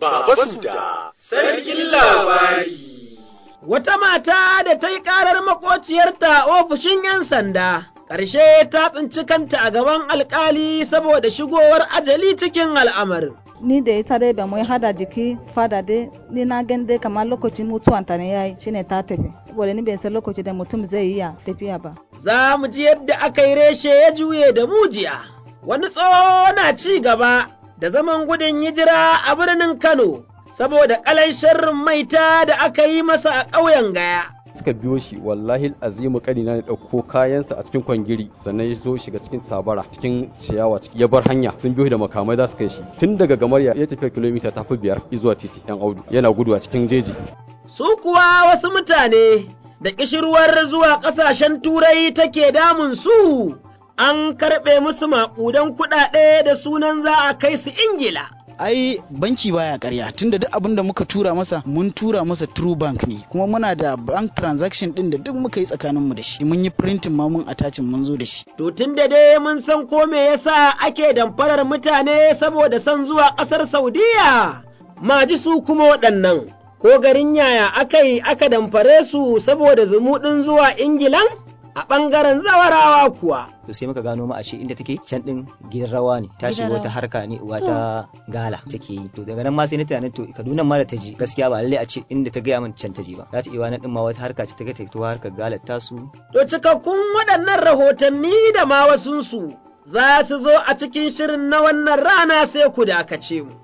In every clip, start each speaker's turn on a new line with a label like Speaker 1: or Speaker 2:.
Speaker 1: Baba Suda, Sarkin Labari.
Speaker 2: Wata mata da ta yi ƙarar makociyarta a ofishin ‘yan sanda, ƙarshe ta tsinci kanta a gaban alƙali saboda shigowar ajali cikin al'amarin.
Speaker 3: ni da ita dai ba mu hada jiki fada dai ni na gan dai kamar lokacin mutuwanta ne yayi shine ta tafi saboda ni bai san lokaci da mutum zai iya tafiya ba
Speaker 2: Za mu ji yadda aka yi reshe ya juye da mujiya, wani tsoho na ci gaba da zaman gudun hijira a birnin Kano, saboda ƙalan sharrin maita da aka yi masa a ƙauyen Gaya.
Speaker 4: suka biyo shi wallahi azimu kanina ne dauko kayansa a cikin kwangiri sannan ya zo shiga cikin sabara cikin ciyawa ya bar hanya sun biyo da makamai za su kai shi tun daga gamarya ya tafiya kilomita ta fi biyar zuwa titi yan audu yana gudu a cikin jeji
Speaker 2: Su kuwa wasu mutane da ƙishirwar zuwa ƙasashen turai take damun su, an karɓe musu maƙudan kuɗaɗe da sunan za a kai su Ingila.
Speaker 5: ai banki baya karya tunda duk abin da muka tura masa mun tura masa true bank ne kuma muna da bank transaction din da duk muka yi tsakaninmu da shi mun yi printing ma mun attachin mun zo da shi
Speaker 2: To tun da dai mun san ko me yasa ake damfarar mutane saboda son zuwa ƙasar Saudiya, ma ji su kuma waɗannan, ko garin yaya aka yi aka damfare su saboda zumuɗin zuwa Ingilan? A ɓangaren zawarawa kuwa.
Speaker 6: to sai muka gano ma ashe inda take can din gidan rawa ne ta shiga wata harka ne wata gala take yi to daga nan ma sai na tunanin to Kaduna ma da ta ji gaskiya ba lalle a ce inda ta gaya min can ta ji ba za ta iya wani din ma wata harka ce ta ga ta to harkar galar tasu
Speaker 2: To cikakkun waɗannan rahotanni da ma wasunsu za su zo a cikin shirin na wannan rana sai ku dakace mu.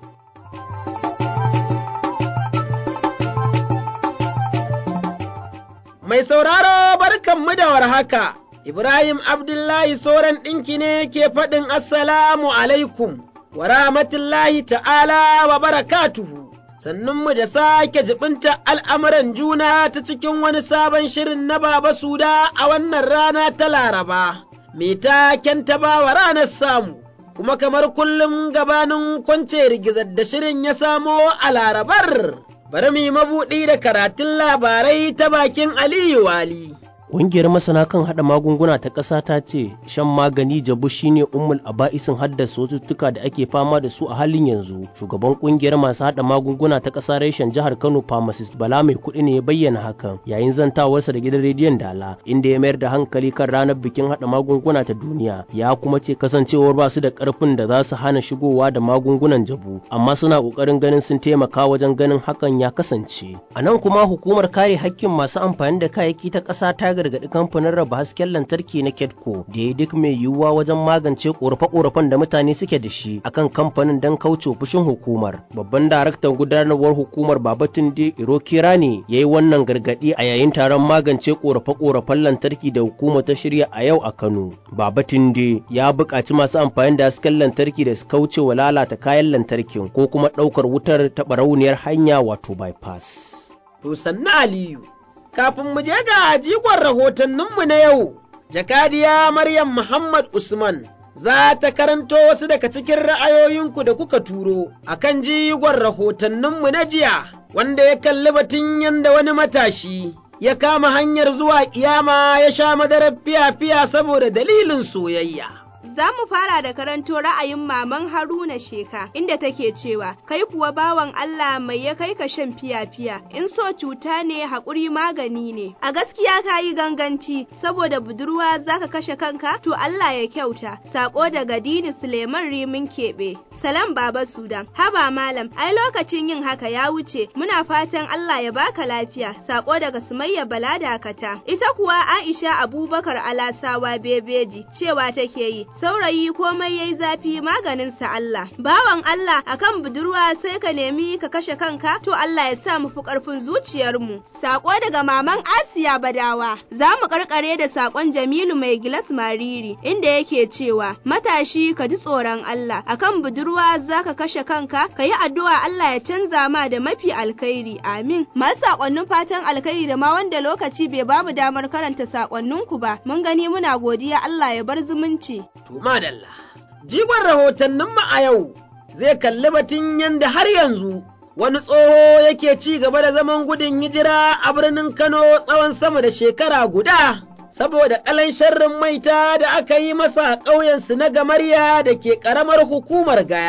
Speaker 2: Mai sauraro barkanmu da warhaka, Ibrahim Abdullahi Soran ɗinki ne ke faɗin Assalamu alaikum wa rahmatullahi ta'ala wa barakatuhu. Sannunmu da sake jibinta al'amuran juna ta cikin wani sabon shirin na Baba Suda a wannan rana ta Laraba, mai taken ta bawa ranar samu, kuma kamar kullum gabanin kwance rigizar da shirin ya samo a Larabar. bari mu yi mabuɗi da karatun labarai ta bakin Aliyu Wali.
Speaker 7: Ƙungiyar masana kan haɗa magunguna ta ƙasa ta ce shan magani jabu shine ummul aba'isin haddasa cututtuka da ake fama da su a halin yanzu. Shugaban ƙungiyar masu haɗa magunguna ta ƙasa reshen jihar Kano pharmacist Bala mai kuɗi ne ya bayyana hakan yayin zantawarsa da gidan rediyon Dala inda ya mayar da hankali kan ranar bikin haɗa magunguna ta duniya. Ya kuma ce kasancewar ba su da ƙarfin da za su hana shigowa da magungunan jabu amma suna ƙoƙarin ganin sun taimaka wajen ganin hakan ya kasance. A nan kuma hukumar kare hakkin masu amfani da kayayyaki ta ƙasa ta gargaɗi kamfanin raba hasken lantarki na Kedco da ya duk mai yiwuwa wajen magance ƙorafe-ƙorafen da mutane suke da shi akan kamfanin don kauce fushin hukumar. Babban daraktan gudanarwar hukumar Babatunde Irokira ne ya yi wannan gargaɗi a yayin taron magance ƙorafe-ƙorafen lantarki da hukumar ta shirya a yau a Kano. Babatunde ya buƙaci masu amfani da hasken lantarki da su kauce wa lalata kayan lantarkin ko kuma ɗaukar wutar ta barauniyar hanya wato bypass.
Speaker 2: To sannu Aliyu. kafin mu je ga jigon rahotanninmu na yau, jakadiya Maryam Muhammad Usman za ta karanto wasu daga cikin ra'ayoyinku da kuka turo a kan jigon rahotanninmu na jiya, wanda ya kalli batun yanda wani matashi ya kama hanyar zuwa kiyama ya sha madarar fiya-fiya saboda dalilin soyayya.
Speaker 8: Za mu fara da karanto ra'ayin maman Haruna Sheka inda take cewa kai kuwa bawan Allah mai ya kai ka shan fiya-fiya in so cuta ne haƙuri magani ne. A gaskiya ka yi ganganci saboda budurwa za ka kashe kanka to Allah ya kyauta. Sako daga Dini Suleiman Rimin Keɓe. Salam Baba Sudan. Haba malam ai lokacin yin haka ya wuce muna fatan Allah ya baka lafiya. Sako daga Sumayya Bala Dakata. Ita kuwa Aisha Abubakar Alasawa Bebeji cewa take yi saurayi komai yayi zafi maganinsa Allah. Bawan Allah akan budurwa sai ka nemi ka kashe kanka to Allah ya sa mu fi ƙarfin zuciyarmu. Sako daga maman Asiya Badawa. Za mu karkare da sakon Jamilu mai gilas mariri inda yake cewa matashi ka ji tsoron Allah akan budurwa za ka kashe kanka ka yi addu'a Allah ya canza ma da mafi alkhairi amin. Masu sakonnin fatan alkhairi da ma wanda lokaci bai bamu damar karanta sakonninku ba mun gani muna godiya Allah ya bar zumunci.
Speaker 2: To madalla, jigon rahotanninmu a yau zai kalli batun yadda har yanzu wani tsoho yake ci gaba da zaman gudun hijira a birnin Kano tsawon sama da shekara guda. Saboda ƙalan sharrin maita da aka yi masa a ƙauyensu na gamarya da ke ƙaramar hukumar gaya,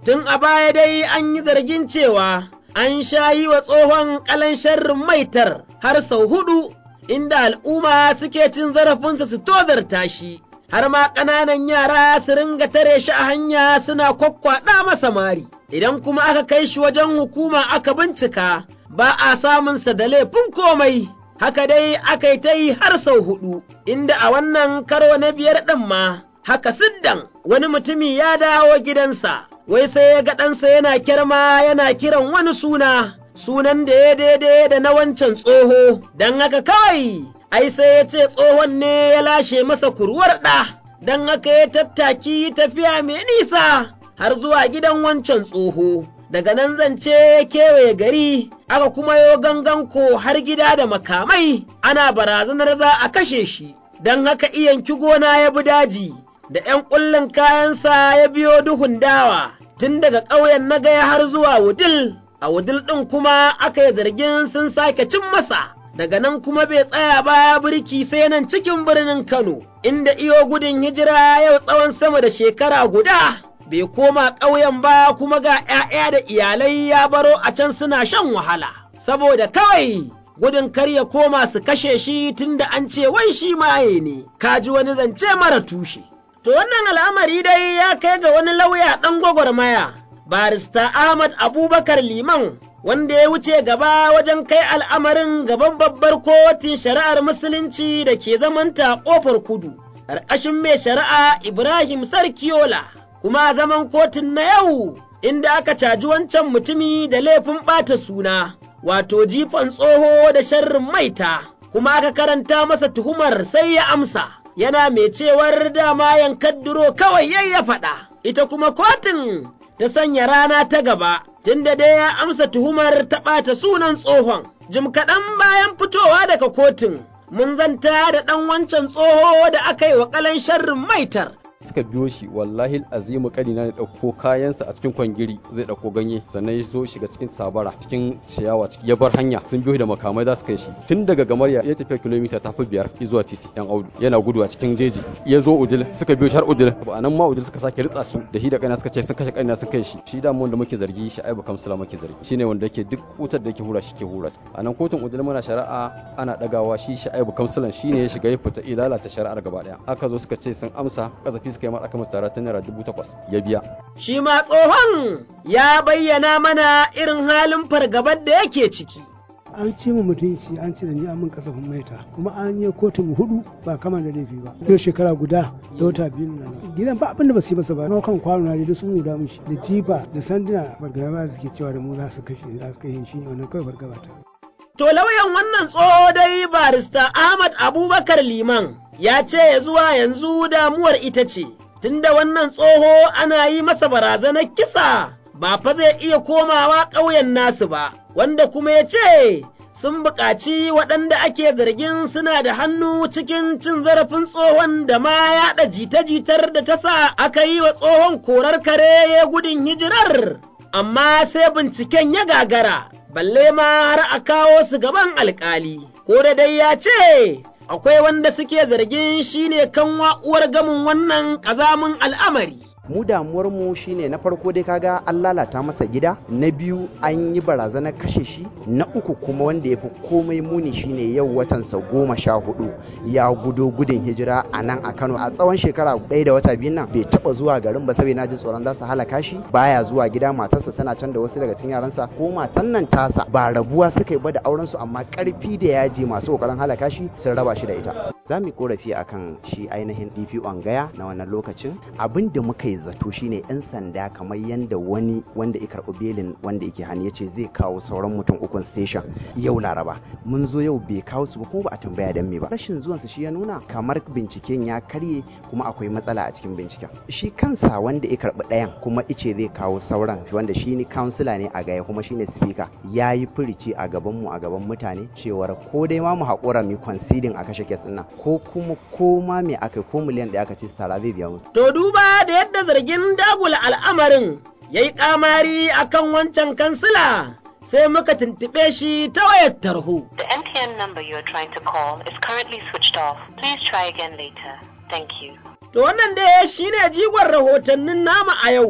Speaker 2: Tun a baya dai an yi zargin cewa an sha yi wa tsohon ƙalan sharrin maitar har sau hudu, inda al'umma suke cin zarafinsa su tozarta shi, har ma ƙananan yara su ringa tare shi a hanya suna kwakkwaɗa masa mari. Idan kuma aka kai shi wajen hukuma aka bincika, ba a samunsa da laifin komai. Haka dai aka yi ta yi har sau hudu, inda a wannan karo na biyar ɗin ma, haka siddan wani mutumi ya dawo gidansa, wai sai ya ga ɗansa yana kirma yana kiran wani suna, sunan da ya daidai da na wancan tsoho, don haka kawai, ai sai ya ce tsohon ne ya lashe masa kurwar ɗa, don haka ya tattaki tafiya mai nisa har zuwa gidan wancan tsoho. Daga nan zance ya kewaye gari, aka kuma yo gangan ko har gida da makamai, ana barazanar za a kashe shi, don haka iyanki gona ya bi daji. da ’yan ƙullin kayansa ya biyo duhun dawa tun daga ƙauyen na gaya har zuwa wudil, a wudil ɗin kuma aka yi zargin sun sake cin masa, daga nan kuma bai tsaya baya birki sai nan cikin birnin Kano, inda iyo gudun hijira yau tsawon sama da shekara guda. Bai koma ƙauyen ba kuma ga ’ya'ya da iyalai ya baro a can suna shan wahala, saboda kawai gudun kar ya koma su kashe shi tunda an ce wai shi maye ne, kaji wani zance mara tushe. To wannan al'amari dai ya kai ga wani lauya ɗan gwagwarmaya, barista Ahmad Abubakar Liman, wanda ya wuce gaba wajen kai al'amarin gaban babbar kotun shari'ar Musulunci da ke zamanta ƙofar kudu, ƙarƙashin mai shari'a Ibrahim Sarkiola, kuma zaman kotun na yau, inda aka caji wancan mutumi da laifin ɓata suna, wato jifan tsoho da sharrin maita, kuma aka karanta masa tuhumar sai ya amsa. yana mai cewar dama yankan duro kawai yayi ya faɗa, ita kuma kotun ta sanya rana ta gaba, tunda dai ya amsa tuhumar ta ɓata sunan tsohon. Jim kaɗan bayan fitowa daga kotun, mun zanta da ɗan wancan tsoho da aka yi wa ƙalan sharrin maitar.
Speaker 4: suka biyo shi wallahi azimu kanina ne dauko kayansa a cikin kwangiri zai dauko ganye sannan ya zo shiga cikin sabara cikin ciyawa ya bar hanya sun biyo da makamai za su kai shi tun daga gamarya ya tafiya kilomita tafi biyar zuwa titi yan audu yana gudu a cikin jeji ya zo udil suka biyo shi har udil a nan ma udil suka sake ritsa su da shi da kaina suka ce sun kashe kaina sun kai shi shi da wanda muke zargi shi aibu kamsula muke zargi shine wanda yake duk wutar da yake hura shi ke hura a nan kotun udil muna shari'a ana dagawa shi shi aibu kamsulan shine ya shiga ya fita lalata shari'ar gaba daya aka zo suka ce sun amsa kazafi suka yi masa aka masa tara ta naira dubu takwas ya biya.
Speaker 2: Shi ma tsohon ya bayyana mana irin halin fargabar da yake ciki.
Speaker 9: an ce mu mutunci an ce da ni amin kasafin maita kuma an yi kotun hudu ba kama da laifi ba yau shekara guda da wata biyu na gidan ba abin da ba su yi masa ba na kan kwano na da sun muda mishi da jifa da sanduna fargaba da suke cewa da mu za su kashe za su kashe shi ne wannan kawai fargaba ta.
Speaker 2: To lauyan wannan tsoho dai barista Ahmad Abubakar Liman ya ce ya zuwa yanzu damuwar ita ce tunda wannan tsoho ana yi masa barazanar kisa ba fa zai iya komawa ƙauyen nasu ba, wanda kuma ya ce sun buƙaci waɗanda ake zargin suna da hannu cikin cin zarafin tsohon da ma yaɗa jita-jitar da ta sa aka yi wa tsohon korar kare ya gudun hijirar, amma sai binciken ya gagara, balle ma har a kawo su gaban alƙali, ko da dai ya ce akwai wanda suke zargin shine kanwa uwar gamin wannan ƙazamin al'amari.
Speaker 10: mu damuwar mu shine na farko dai kaga an lalata masa gida na biyu an yi barazanar kashe shi na uku kuma wanda ya fi komai muni shine yau watansa goma sha hudu ya gudo gudun hijira a nan a kano a tsawon shekara ɗaya da wata biyu nan bai taba zuwa garin ba saboda na ji tsoron za su halaka shi baya zuwa gida matarsa tana can da wasu daga cikin yaransa ko matan nan tasa ba rabuwa suka yi ba da auren su amma karfi da yaji masu kokarin halaka shi sun raba shi da ita za mu yi korafi akan shi ainihin DPO gaya na wannan lokacin abin da muka yi zato shine yan sanda kamar yadda wani wanda ya karɓi belin wanda yake hannu ya ce zai kawo sauran mutum ukun station yau laraba mun zo yau bai kawo su ba kuma ba a tambaya dan me ba rashin zuwansa shi ya nuna kamar binciken ya karye kuma akwai matsala a cikin binciken shi kansa wanda ya karɓi ɗayan kuma ice zai kawo sauran wanda shi ne kansila ne a gaya kuma shine speaker ya yi firici a gaban mu a gaban mutane cewar ko dai ma mu haƙura mu conceding a kashe kes ɗin nan ko kuma ko ma me aka ko miliyan da aka ci tara zai biya musu
Speaker 2: To duba da yadda zargin dagula al'amarin ya yi ƙamari a kan wancan kansila sai muka tuntuɓe shi ta wayar tarho.
Speaker 11: The MTN number you are trying to call is currently switched off. Please try again later. Thank you.
Speaker 2: To wannan dai shi ne jigon rahotannin nama a yau,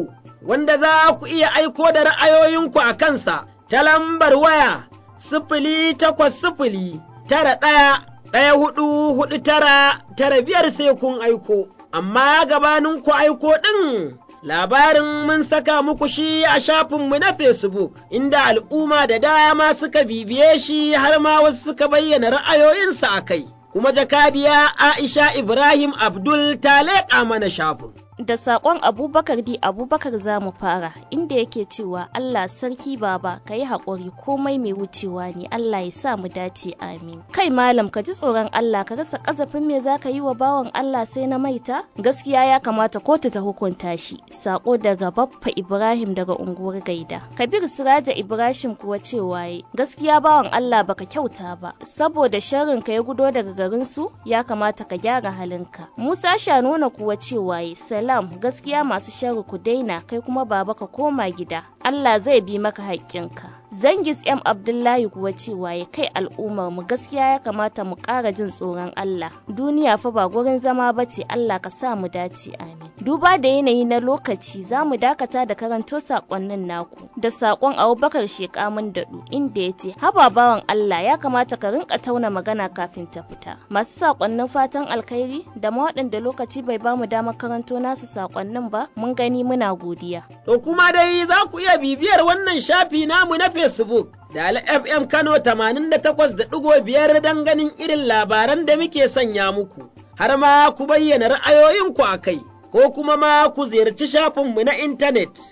Speaker 2: wanda za ku iya aiko da ra'ayoyinku a kansa ta lambar waya sifili takwas sifili tara ɗaya ɗaya hudu hudu tara tara biyar sai kun aiko, amma gabanin ku aiko ɗin labarin mun saka muku shi a shafinmu na Facebook, inda al'umma da dama suka bibiye shi har ma wasu suka bayyana ra'ayoyinsa a kai. Kuma jakadiya Aisha Ibrahim Abdul ta leƙa mana shafin.
Speaker 12: da saƙon abubakar di abubakar za mu fara inda yake cewa allah sarki baba ka yi haƙuri komai mai wucewa ne allah ya sa mu dace amin kai malam ka ji tsoron allah ka rasa ƙazafin me za ka yi wa bawan allah sai na maita gaskiya ya kamata kotu ta hukunta shi saƙo daga baffa ibrahim daga unguwar gaida kabir siraja ibrahim kuwa cewa gaskiya bawan allah baka kyauta ba saboda sharrin ka ya gudo daga garinsu ya kamata ka gyara halinka musa shanona kuwa cewa salam gaskiya masu sharri ku daina kai kuma baba ka koma gida Allah zai bi maka haƙƙinka zangis m abdullahi kuwa cewa ya kai al'ummar mu gaskiya ya kamata mu ƙara jin tsoron Allah duniya fa ba gurin zama ba ce Allah ka sa mu dace amin duba da yanayi na lokaci za mu dakata da karanto saƙonnin naku da saƙon abubakar shekamun daɗu inda ya ce haba bawan Allah ya kamata ka rinka tauna magana kafin ta fita masu saƙonnin fatan alkhairi da ma waɗanda lokaci bai bamu damar karanto nasu saƙonnin ba mun gani muna godiya
Speaker 2: To kuma dai za ku iya bibiyar wannan shafi namu na Facebook da FM Kano 88.5 don ganin irin labaran da muke sanya muku, har ma ku bayyana ra'ayoyinku a kai, ko kuma ma ku ziyarci shafinmu na intanet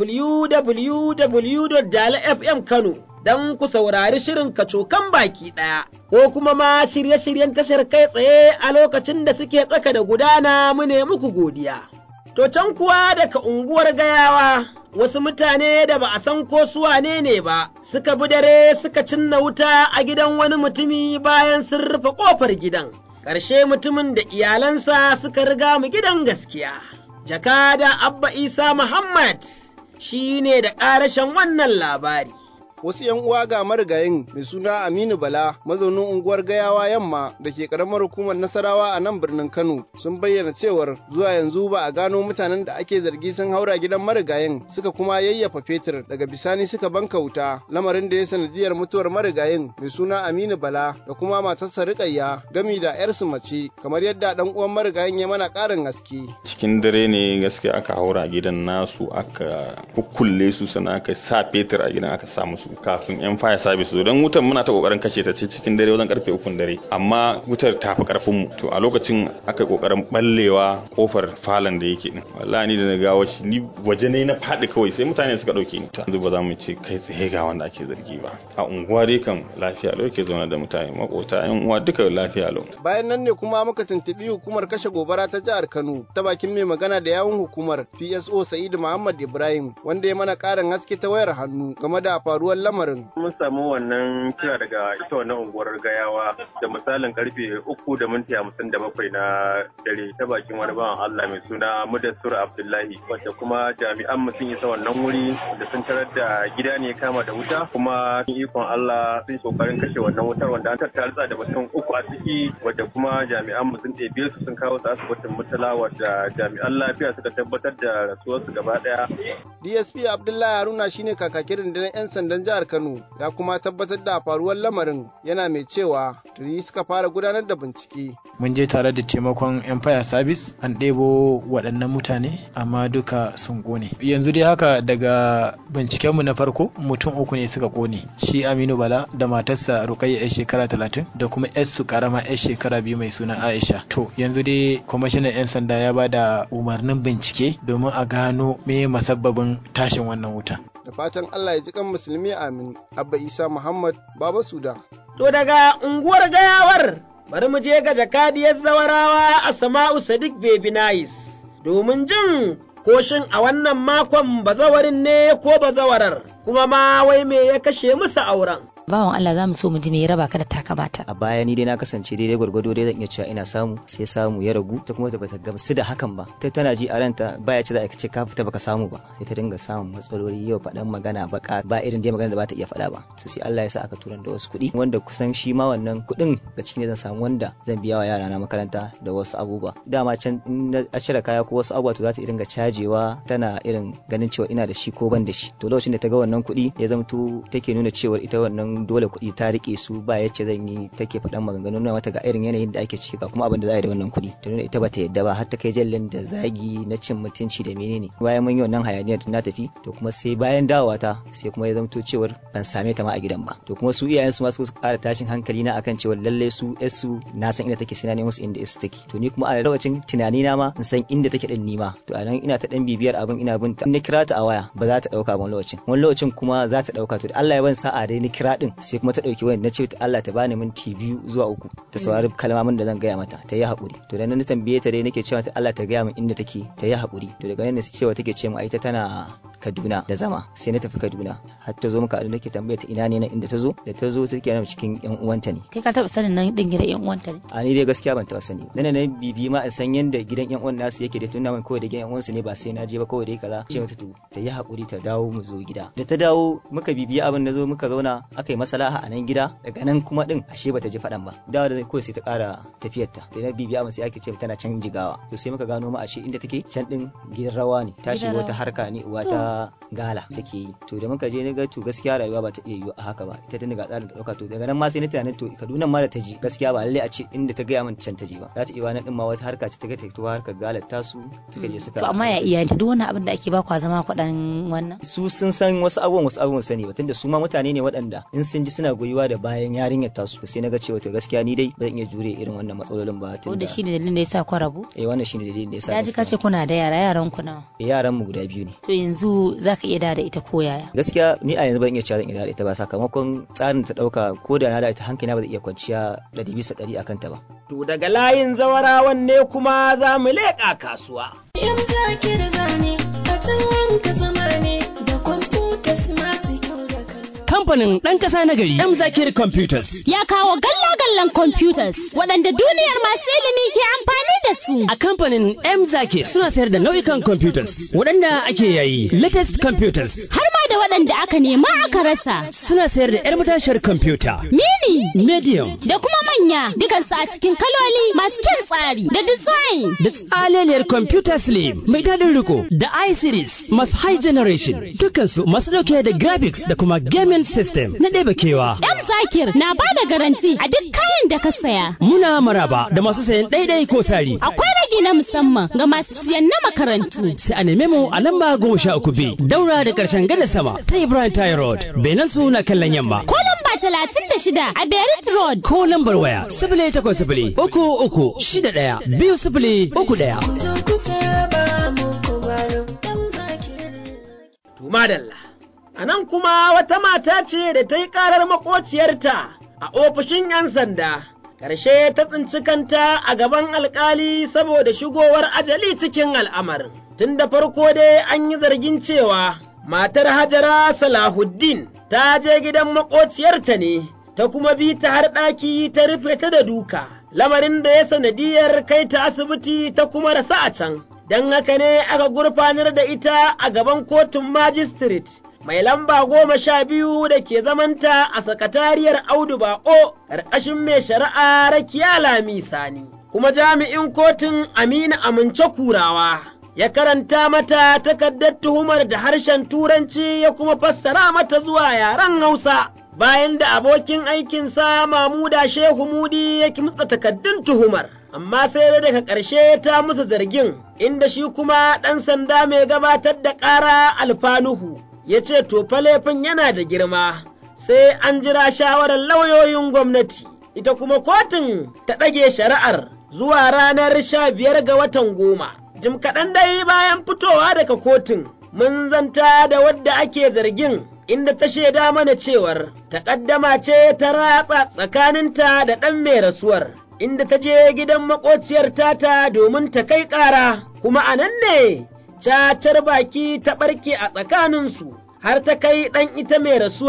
Speaker 2: www.dalafmkano don ku saurari shirin kacokan baki ɗaya, ko kuma ma shirye-shiryen tashar kai tsaye a lokacin da suke tsaka da gudana mu ne muku godiya. To can kuwa daga unguwar gayawa wasu mutane da ba a san ko su wane ne ba suka bi dare suka cinna wuta a gidan wani mutumi bayan sun rufe ƙofar gidan. Ƙarshe mutumin da iyalansa suka riga mu gidan gaskiya. Jakada Abba Isa Muhammad shi ne da ƙarashen wannan labari.
Speaker 13: wasu 'yan uwa ga marigayin mai suna Aminu Bala mazaunin unguwar Gayawa Yamma da ke karamar hukumar Nasarawa a nan birnin Kano sun bayyana cewar zuwa yanzu ba a gano mutanen da ake zargi sun haura gidan marigayin suka kuma yayyafa fetur daga bisani suka banka wuta lamarin da ya sanadiyar mutuwar marigayin mai suna Aminu Bala da kuma matarsa Rukayya gami da 'yarsu mace kamar yadda dan uwan marigayin ya mana ƙarin haske.
Speaker 14: Cikin dare ne gaskiya aka haura gidan nasu aka kukkulle su sannan aka sa fetur a gidan aka sa musu kafin yan fire service zo don wutar muna ta kokarin kashe ta ce cikin dare wajen karfe ukun dare amma wutar ta fi karfin mu to a lokacin aka kokarin ballewa kofar falon da yake din wallahi ni da na gawo shi ni waje ne na fadi kawai sai mutane suka dauke ni to yanzu ba za mu ce kai tsaye ga wanda ake zargi ba a unguwa dai kan lafiya lau ke zauna da mutane makota yan uwa duka lafiya lau
Speaker 13: bayan nan ne kuma muka tuntubi hukumar kashe gobara ta jihar Kano ta bakin mai magana da yawun hukumar PSO Sa'idu Muhammad Ibrahim wanda ya mana karin haske ta wayar hannu game da faruwar lamarin.
Speaker 15: Mun samu wannan kira daga ita wannan unguwar gayawa da misalin karfe uku da minti hamsin da bakwai na dare ta bakin wani bawan Allah mai suna Mudassir Abdullahi wanda kuma jami'an mu sun isa wannan wuri da sun tarar da gida ne kama da wuta kuma ikon Allah sun kokarin kashe wannan wutar wanda an tattara da mutum uku a ciki wadda kuma jami'an mu sun ɗebe su sun kawo su asibitin mutala wadda jami'an lafiya suka tabbatar da rasuwarsu gaba ɗaya.
Speaker 13: DSP Abdullahi Haruna shine kakakin rundunar 'yan sandan jihar Kano ya kuma tabbatar da faruwar lamarin yana mai cewa tuni suka fara gudanar da bincike.
Speaker 16: Mun je tare da taimakon Empire Service an ɗebo waɗannan mutane amma duka sun ƙone. Yanzu dai haka daga bincikenmu na farko mutum uku ne suka ƙone. Shi Aminu Bala da matarsa Rukayya 'yar shekara talatin da kuma 'yarsu karama 'yar shekara biyu mai suna Aisha. To yanzu dai kwamishinan 'yan sanda ya ba da umarnin bincike domin a gano me masabbabin tashin wannan wuta.
Speaker 13: da fatan Allah ya ji kan musulmi amin abba isa muhammad baba suda
Speaker 2: to daga unguwar gayawar bari mu je ga jakadiyar zawarawa a sama'u sadiq baby nice domin jin koshin a wannan makon bazawarin ne ko bazawarar kuma ma wai me ya kashe musu auren
Speaker 17: bawan Allah za mu so mu ji me ya raba ka da taka mata
Speaker 6: a baya ni dai na kasance daidai gwargwado dai zan iya cewa ina samu sai samu ya ragu ta kuma bata gamsu da hakan ba ta tana ji a ranta baya ce za a ce ka fita baka samu ba sai ta dinga samun matsaloli yau faɗan magana baka ba irin dai magana da ba ta iya faɗa ba to sai Allah ya sa aka turan da wasu kuɗi wanda kusan shi ma wannan kuɗin ga cikin zan samu wanda zan biya wa yara na makaranta da wasu abubuwa dama can in na cire kaya ko wasu abubuwa to za ta dinga cajewa tana irin ganin cewa ina da shi ko ban da shi to lokacin da ta ga wannan kuɗi ya zamto take nuna cewa ita wannan dole kuɗi ta rike su ba yace zan yi take faɗan maganganu na mata ga irin yanayin da ake ciki ga kuma abin da za a yi da wannan kuɗi ta nuna ita bata yadda ba har ta kai jallin da zagi na cin mutunci da menene bayan mun yi wannan hayaniyar na tafi to kuma sai bayan dawowa ta sai kuma ya zamto cewar ban same ta ma a gidan ba to kuma su iyayen su ma su ƙara tashin hankali na akan cewa lalle su su na san inda take sai na nemo su inda su take to ni kuma a lokacin tunani na ma in san inda take din nima to a nan ina ta dan bibiyar abin ina bin ta in kira ta a waya ba za ta dauka wani lokacin wani lokacin kuma za ta dauka to da Allah ya ban sa'a dai ni kira din sai kuma ta dauki wani na ce ta Allah ta bani minti biyu zuwa uku ta saurari kalmomin da zan gaya mata ta yi haƙuri to da nan na tambaye ta dai nake cewa ta Allah ta gaya min inda take ta yi haƙuri to daga nan ne cewa take ce mu ai ta tana Kaduna da zama sai na tafi Kaduna har ta zo muka haɗu nake tambaye ta ina ne nan inda ta zo da ta zo take nan cikin yan uwanta ne
Speaker 17: kai ka taɓa sanin nan din gidan yan uwanta ne
Speaker 6: a ni dai gaskiya ban taɓa sani ba na bibi ma in san yanda gidan yan uwan nasu yake da tunda min kawai da gidan yan uwansu ne ba sai na je ba kawai dai kaza ce mata to ta yi haƙuri ta dawo mu zo gida da ta dawo muka bibiya abin da zo muka zauna aka yi masalaha a nan gida daga nan kuma din ashe bata ji faɗan ba dawo da kawai sai ta ƙara tafiyar ta da na bibiya mu sai ake ce tana can jigawa to sai muka gano ma ashe inda take can din gidan rawa ne ta shiga wata harka ne uwa ta gala take yi to da muka je ni ga to gaskiya rayuwa ba ta iya yiwu a haka ba ita tun daga tsarin ta dauka to daga nan ma sai na tunanin to Kaduna ma da ta ji gaskiya ba lalle a ce inda ta gaya min can ta ji ba za ta iya wani din ma wata harka ce ta ga ta to harkar galar tasu suka je suka
Speaker 17: to amma ya iyayenta duk wani abin da ake ba kwa zama kwaɗan wannan
Speaker 6: su sun san wasu abubuwan wasu abubuwan sani ba tunda su ma mutane ne waɗanda in sun ji suna goyuwa da bayan yarinyar tasu sai na ga cewa to gaskiya ni dai ba zan iya jure irin wannan matsalolin ba
Speaker 17: tunda shi ne dalilin da yasa ku rabu
Speaker 6: eh wannan shi ne dalilin da yasa
Speaker 17: ya ji kace kuna da yara yaran ku nawa
Speaker 6: yaran mu guda biyu ne
Speaker 17: to yanzu zaka iya da ita ko yaya
Speaker 6: gaskiya ni a yanzu ban iya cewa zan iya da ita ba sakamakon tsarin ta dauka ko da na da ita hankali ba zai iya kwanciya ɗari bisa ɗari akan ta ba
Speaker 2: to daga layin zawarawan ne kuma za mu leƙa kasuwa
Speaker 18: Yam zakir zane, a can ka zama ne da kwamfutas masu kyau da
Speaker 19: kamfanin ɗan ƙasa na gari M Zakir Computers.
Speaker 20: Ya kawo galla-gallan computers waɗanda duniyar masu ilimi ke amfani da su.
Speaker 19: A kamfanin M Zakir suna sayar da nau'ikan computers waɗanda ake yayi latest computers.
Speaker 20: Har ma da waɗanda aka nema aka rasa.
Speaker 19: Suna sayar da 'yar matashiyar computer.
Speaker 20: Mini.
Speaker 19: Medium.
Speaker 20: Da kuma manya dukansu a cikin kaloli masu kyan tsari da design.
Speaker 19: Da tsaleliyar computer slim mai daɗin riko da i-series masu high generation dukansu masu ɗauke da graphics da kuma gaming system na ɗeba kewa.
Speaker 20: M Zakir na ba da garanti a duk kayan da ka saya.
Speaker 19: Muna maraba da masu sayan ɗaiɗai ko sari.
Speaker 20: Akwai ragi na musamman ga masu siyan na makarantu.
Speaker 19: Sai a neme mu a lamba goma sha uku B daura da ƙarshen gada sama ta Ibrahim Tayi Road. Benin su na kallon yamma.
Speaker 20: Ko lamba talatin da shida a Berit Road.
Speaker 19: Ko lambar waya sifili takwas sifili uku uku shida ɗaya biyu sifili uku ɗaya.
Speaker 2: Tumadalla. A nan kuma wata mata ce da ta yi ƙarar makociyarta a ofishin 'yan sanda. Ƙarshe ta tsinci kanta a gaban alkali saboda shigowar ajali cikin al'amarin. Tun da farko dai an yi zargin cewa matar Hajara Salahuddin ta je gidan makociyarta ne, ta kuma bi ta har ɗaki ta rufe ta da duka, lamarin da ya sanadiyar kai ta asibiti ta kuma rasa a can. Don haka ne aka gurfanar da ita a gaban kotun magistrate. mai lamba goma sha biyu da ke zamanta a sakatariyar Audu Bako ƙarƙashin mai shari'a Rakiya Lami Sani, kuma jami'in kotun Aminu Amince Kurawa ya karanta mata takardar tuhumar da harshen Turanci ya kuma fassara mata zuwa yaren Hausa. Bayan da abokin aikinsa Mamuda Shehu Mudi ya kimtsa takardun tuhumar. Amma sai da daga ƙarshe ta musu zargin, inda shi kuma ɗan sanda mai gabatar da ƙara alfanuhu. ya ce to fa laifin yana da girma sai an jira shawarar lauyoyin gwamnati ita kuma kotun ta ɗage shari'ar zuwa ranar sha biyar ga watan goma jim kaɗan dai bayan fitowa daga kotun mun zanta da wadda ake zargin inda ta shaida mana cewar taƙaddama ce ta ratsa tsakaninta da ɗan mai rasuwar inda ta je gidan maƙociyar tata domin ta kai ƙara kuma a nan ne cacar baki ta ɓarke a tsakaninsu har ta kai ɗan ita mai rasuwar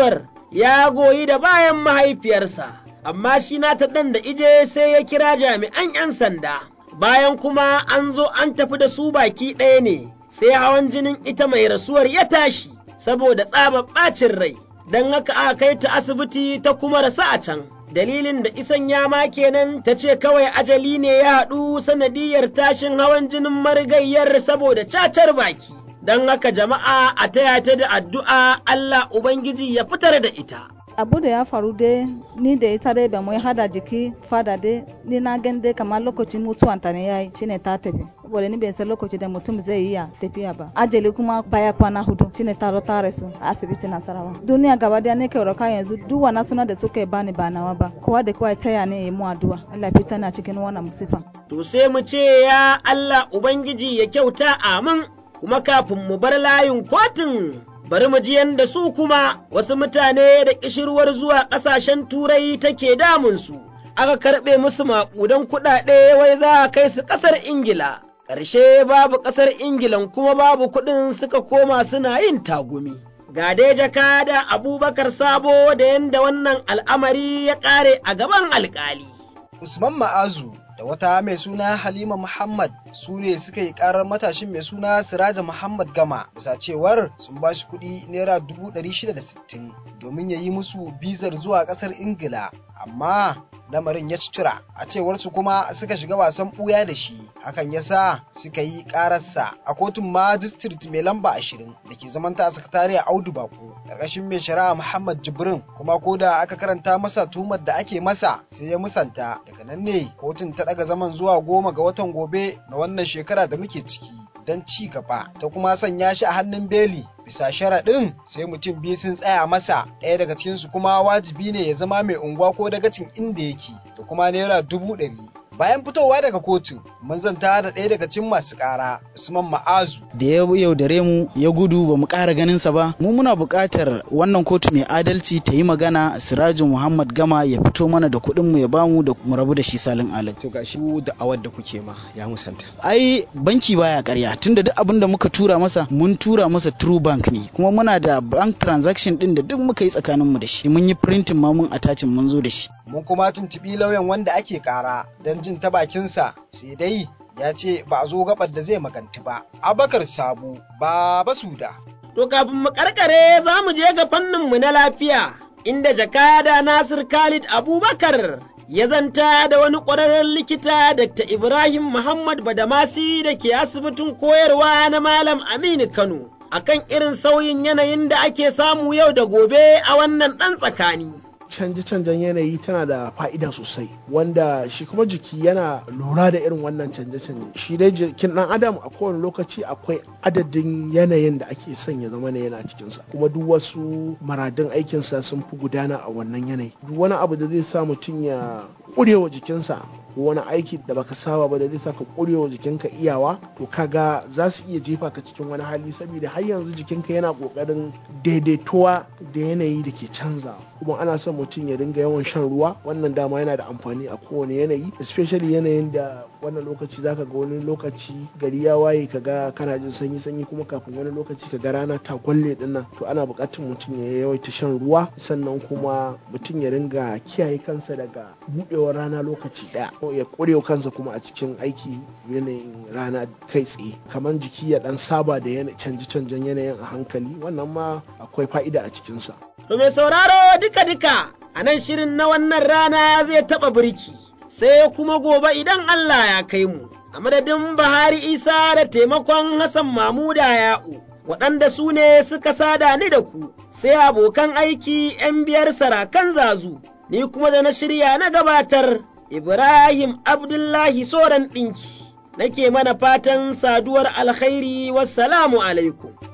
Speaker 2: ya goyi da bayan mahaifiyarsa, amma shi nata ɗan da ije sai ya kira jami'an 'yan sanda. Bayan kuma an zo an tafi da su baki ɗaya ne, sai hawan jinin ita mai rasuwar ya tashi, saboda tsabar ɓacin rai, don haka aka kai ta asibiti ta kuma rasa a can. dalilin da isan yama kenan ta ce kawai ajali ne ya haɗu sanadiyar tashin hawan jinin marigayyar saboda cacar baki. Don haka jama'a a taya ta da addu'a Allah Ubangiji ya fitar da ita.
Speaker 3: abu da ya faru dai ni da ita dai ba mu hada jiki fada dai ni na gan dai kamar lokacin mutuwan ta ne yayi shine ta tafi saboda ni bai san lokaci da mutum zai iya tafiya ba ajali kuma baya kwana hudu shine ta zo ta rasu a asibiti nasarawa duniya gaba daya ne kai roka yanzu duk wannan suna da suka bani ba nawa ba kowa da kowa taya ne yayi mu addu'a Allah fita na cikin wannan musifa
Speaker 2: to sai mu ce ya Allah ubangiji ya kyauta amin kuma kafin mu bar layin kotun bari mu ji yadda su kuma wasu mutane da ƙishirwar zuwa ƙasashen turai take damunsu, aka karɓe musu maƙudan kuɗaɗe wai za a kai su ƙasar Ingila. Ƙarshe babu ƙasar Ingilan kuma babu kuɗin suka koma suna yin tagumi. Ga dai jakada Abubakar Sabo da yadda wannan al'amari ya ƙare a gaban alƙali.
Speaker 21: Usman Ma'azu da wata mai suna Halima Muhammad su ne suka yi karar matashin mai suna Siraja Muhammad Gama bisa cewar sun ba shi kuɗi naira dubu ɗari shida da sittin domin ya yi musu bizar zuwa ƙasar Ingila amma lamarin ya tura a cewar su kuma suka shiga wasan ɓuya da shi hakan ya sa suka yi ƙararsa a kotun magistrate mai lamba ashirin da ke zamanta a sakatariya Audu Bako ƙarƙashin mai shari'a Muhammad Jibrin kuma ko da aka karanta masa tuhumar da ake masa sai ya musanta daga nan ne kotun ta ɗaga zaman zuwa goma ga watan gobe na wannan shekara da muke ciki don ci gaba ta kuma sanya shi a hannun beli bisa sharaɗin sai mutum biyu sun tsaya masa ɗaya daga cikinsu kuma wajibi ne ya zama mai unguwa ko dagacin inda yake da kuma naira dubu ɗari bayan fitowa daga kotu mun zanta da ɗaya daga cikin masu ƙara usman ma'azu
Speaker 5: da ya yaudare mu ya gudu ba mu ƙara ganinsa ba mu muna buƙatar wannan kotu mai adalci ta yi magana sirajin muhammad gama ya fito mana da kuɗin mu ya bamu da mu rabu da shi salin alin
Speaker 21: to gashi da awar da kuke ma ya musanta
Speaker 5: ai banki baya ƙarya tunda duk abin da muka tura masa mun tura masa true bank ne kuma muna da bank transaction din da duk muka yi tsakanin mu da shi mun yi printing ma mun attachin mun zo da shi
Speaker 21: mun kuma tuntuɓi lauyan wanda ake ƙara don jin ta bakinsa sai dai ya ce ba a zo gabar da zai maganti ba. Abakar Sabu ba basuda.
Speaker 2: To kafin mu karkare za mu je ga fanninmu na lafiya inda jakada Nasir Khalid Abubakar ya zanta da wani ƙwararren likita Dr. Ibrahim Muhammad Badamasi da ke asibitin koyarwa na Malam Aminu Kano akan irin sauyin yanayin da ake samu yau da gobe a wannan ɗan tsakani.
Speaker 22: canje-canjen yanayi tana da fa'ida sosai wanda shi kuma jiki yana lura da irin wannan canje-canje shi dai jikin dan adam a kowane lokaci akwai adadin yanayin da ake son ya zama yana cikinsa kuma duk wasu maradin aikinsa sun fi gudana a wannan yanayi duk wani abu da zai sa mutum ya ƙurewa jikinsa ko wani aiki da baka saba ba da zai saka ƙurewa jikinka iyawa to kaga za su iya jefa ka cikin wani hali saboda har yanzu jikinka yana ƙoƙarin daidaituwa da yanayi da ke canza kuma ana son mutum ya dinga yawan shan ruwa wannan dama yana da amfani a kowane yanayi especially yanayin da wannan lokaci zaka ga wani lokaci gari ya waye kaga kana jin sanyi sanyi kuma kafin wani lokaci kaga rana ta kwalle din nan to ana buƙatar mutum ya yawaita shan ruwa sannan kuma mutum ya dinga kiyaye kansa daga buɗewar rana lokaci ɗaya ya ƙurewa kansa kuma a cikin aiki yanayin rana kai tsaye kamar jiki ya ɗan saba da canje-canjen yanayin a hankali wannan ma akwai fa'ida a cikinsa.
Speaker 2: To mai sauraro duka-duka a nan shirin na wannan rana zai taɓa birki, sai kuma gobe idan Allah ya kai mu, a madadin Bahari Isa da taimakon Hassan Mamuda Ya'u, waɗanda su ne suka sada ni da ku, sai abokan aiki ‘yan biyar sarakan zazu, ni kuma da na shirya na gabatar Ibrahim Abdullahi Soran ɗinki, nake mana fatan saduwar alkhairi wassalamu alaikum.